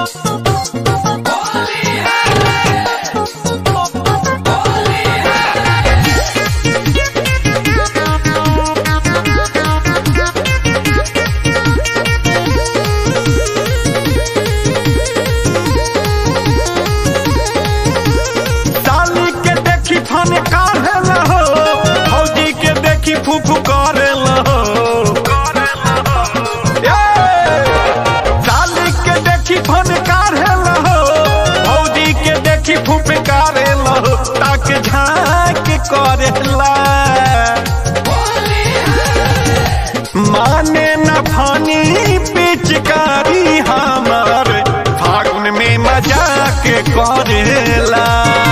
साली के देखी फन काढ़े हो फौजी के देखी फूफू करे हो साली के देखी फन काढ़े हो फौजी के देखी फूफ करे हो ताके झांक करेला माने न फानी पिचकारी हमार फागुन में मजाक करेला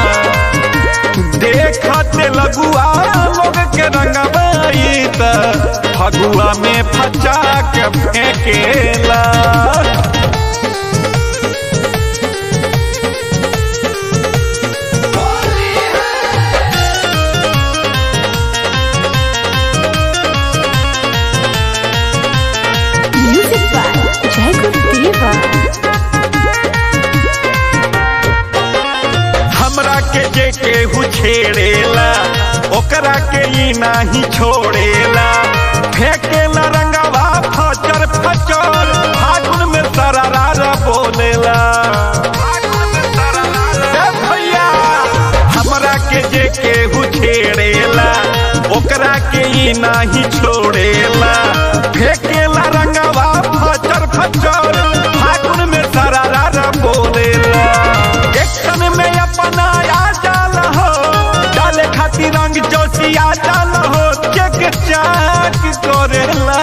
देखत लगुआ लोग के रंगबाई त फगुआ में फचा के फेंकेला Music by Jacob Diva. हमरा के जे केहू छेड़ेला ओकरा के ई नाही छोड़ेला फेंकेला रंगवा फचर फचर फागुन में सरारा बोलेला ए भैया हमरा के जे केहू छेड़ेला ओकरा के ई नाही छोड़ेला फेंकेला रंगवा फचर फचर फागुन में सरारा बोलेला एक्शन में अपना आ जाल हो डाले खातिर रंग जोशिया जाल हो चेक चाक करेला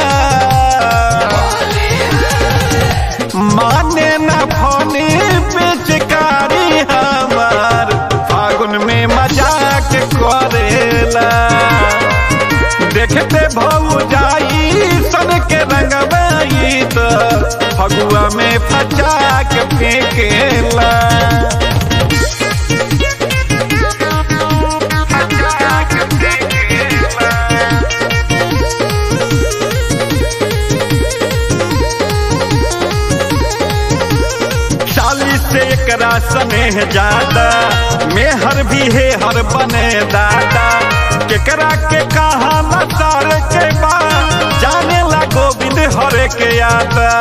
माने न फोने बेचकारी हमार फागुन में मजाक करेला देखते भौ जाई सन के रंगबाई तो फगुआ में फचा के फेंकेला चालीस से एकरा स्नेह ज्यादा मेहर भी है हर बने दादा केकरा के कहा नसार के बा जाने ला गोविंद हरे के आता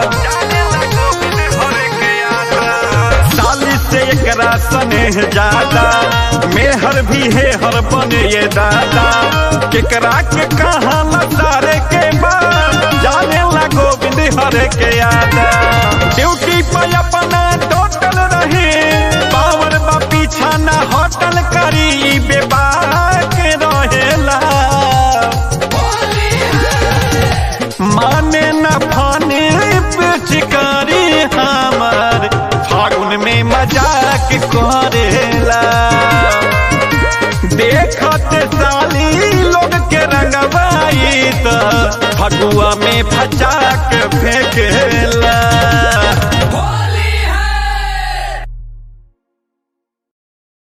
चालीस से एकरा स्नेह ज्यादा मेहर भी है हर बने ये दादा केकरा के कहा नसार के बा जाने ला गोविंद हरे के आता ड्यूटी पर अपना टोटल रहे पावर बा पीछा ना होटल करी बेबाक रहेला माने न फाने पिचकारी हमार फागुन में मजाक करेला देखत साली लोग के रंगबाई त फगुआ में फचा के फेंकेला